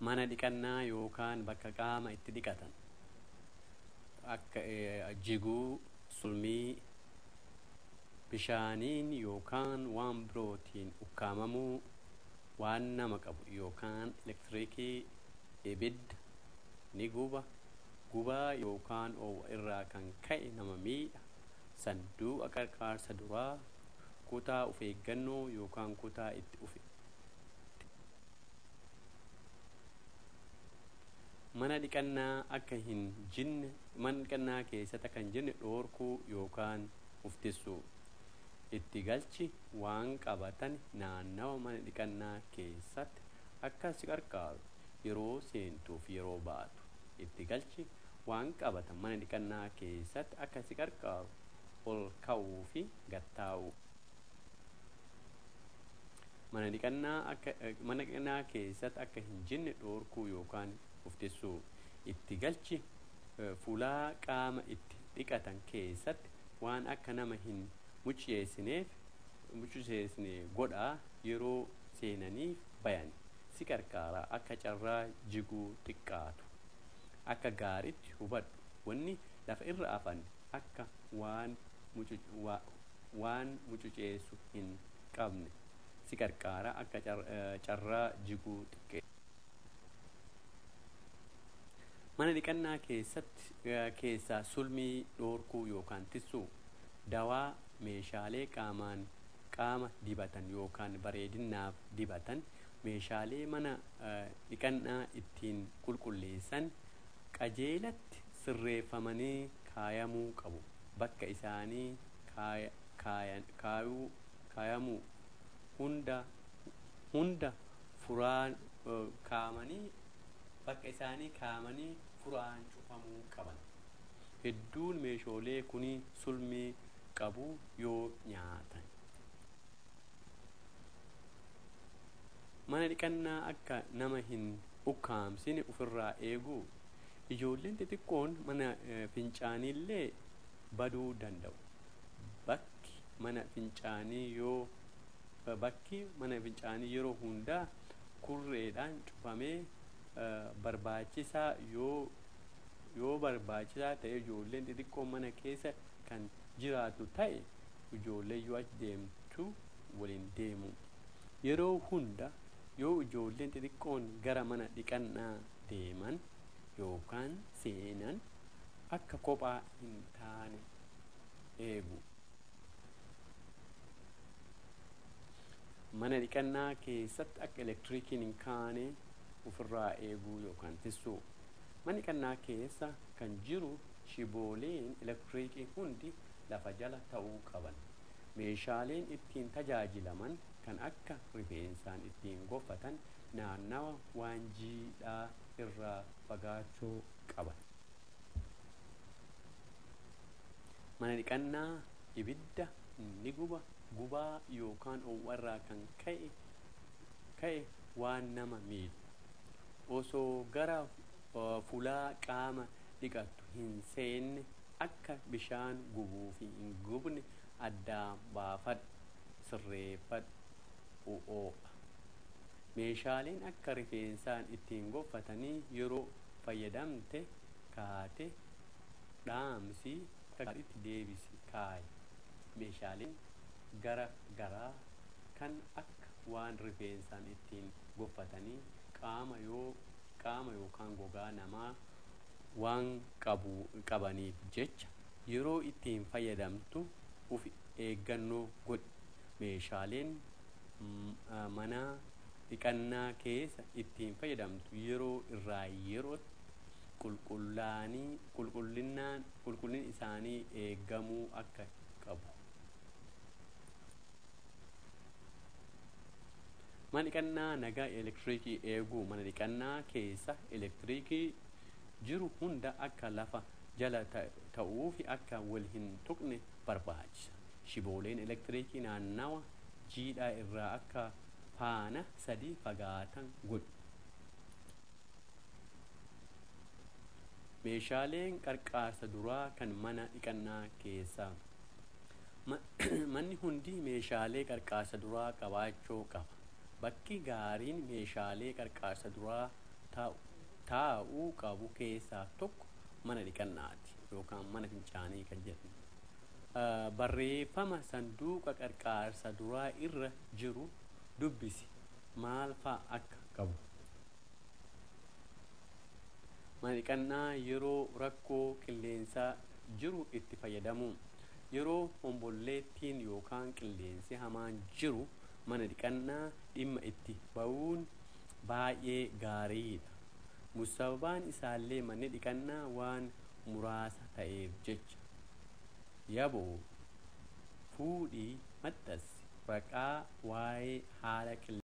mana dhiqannaa yookaan bakka qaama itti dhiqatan akka jiguu sulmii bishaaniin yookaan waan birootiin ukkaamamuu waan nama qabu yookaan elektiriikii ibidda ni guba gubaa yookaan oowwa irraa kan ka'e nama miidha sanduuqa qarqaarsa duraa kutaa of eeggannoo yookaan kutaa itti ufe mana dhiqannaa akka hin jinne mana dhiqannaa keessatti akka hin jinne dhoorkuu yookaan uffisuu itti galchi waan qabatan naannawa mana dhiqannaa keessatti akka si qarqaaru yeroo seentuuf yeroo baatu itti galchi waan qabatan mana dhiqannaa keessatti akka si qarqaaru ol ka'uu fi gattaa'uu mana dhiqannaa akka mana dhiqannaa keessatti akka hin jinne dhoorkuu yookaan uffisuu itti galchi fuulaa qaama itti dhiqatan keessatti waan akka nama hin mucceessineef mucceessine godhaa yeroo seenaniif bayan si qarqaaraa akka carraa jiguu xiqqaatu akka gaariitti hubadhu wanni lafa irra afan akka waan waan mucuceessu hin qabne si qarqaaraa akka carraa jiguu xiqqee mana dhiqannaa keessatti keessaa sulmii dhoorkuu yookaan tissuu dawaa meeshaalee qaamaan qaama dibatan yookaan bareedinaaf dibatan meeshaalee mana dhiqannaa ittiin qulqulleessan qajeelatti sirreeffamanii kaayamuu qabu bakka isaanii kaayamuu hunda hunda furaan kaamanii bakka isaanii kaamanii furaan cufamuu qaban hedduun meeshaalee kunii sulmii qabu yoo nyaatan mana dhiqannaa akka nama hin ukkaamsine ofirraa eeguu ijoolleen xixiqqoon mana fincaaniillee baduu danda'u bakki mana fincaanii yoo bakki mana fincaanii yeroo hundaa kurreedhaan cufamee barbaachisaa yoo yoo barbaachisaa ta'e ijoolleen xixiqqoon mana keessa kan jiraatu ta'e ijoollee yoo achi deemtu waliin deemu yeroo hunda yoo ijoolleen xixiqqoon gara mana dhiqannaa deeman yookaan seenan akka kophaa hin taane eegu mana dhiqannaa keessatti akka elektiriikiin hin kaane ofirraa eeguu yookaan tissuu mana dhiqannaa keessa kan jiru shibooleen elektiriikii hundi lafa jala ta'uu qaban meeshaaleen ittiin tajaajilaman kan akka rifeensaan ittiin goffatan naannawa waan jiidhaa irraa fagaachuu qaban mana dhiqannaa ibidda ni guba gubaa yookaan owwarraa kan ka'e ka'e waan nama miidhu osoo gara fulaa qaama dhiqattu hin seenne akka bishaan gubuu fi hin gubne addaan baafadhu sirreeffadhu o'oo'a meeshaaleen akka rifeensaan ittiin goffatanii yeroo fayyadamte kaate dhaamsi gaariitti deebisi kaaye meeshaaleen gara garaa kan akka waan rifeensaan ittiin goffatanii qaama yoo qaama yookaan gogaa namaa waan qabu qabaniif jecha yeroo ittiin fayyadamtu uf eeggannoo godhi meeshaaleen mana dhiqannaa keessa ittiin fayyadamtu yeroo irraa yerootti qulqullaanii qulqullinaan qulqullin isaanii eeggamuu akka qabu mana dhiqannaa nagaa elektiriikii eeguu mana dhiqannaa keessa elektiriikii jiru hunda akka lafa jala ta'uu fi akka wal hin tuqne barbaachisa shibooleen elektiriikii naannawa jiidhaa irraa akka faana sadii fagaatan godhu meeshaaleen qarqaarsa duraa kan mana dhiqannaa keessaa manni hundi meeshaalee qarqaarsa duraa qabaachuu qaba bakki gaariin meeshaalee qarqaarsa duraa taa'uu qabu keessaa tokko mana dhiqannaati yookaan mana fincaanii kan jedhamu. Barreeffama sanduuqa qarqaarsa duraa irra jiru dubbisi maal fa'a akka qabu. Mana dhiqannaa yeroo rakkoo qilleensaa jiru itti fayyadamu. Yeroo hombolleettiin yookaan qilleensi hamaan jiru mana dhiqannaa dhimma itti ba'uun baay'ee gaariidha. Musababaan isaallee manni dhiqannaa waan muraasa ta'eef jecha. Yaboo fuudhii maxxansi raqaa waa'ee haala qilleensaa.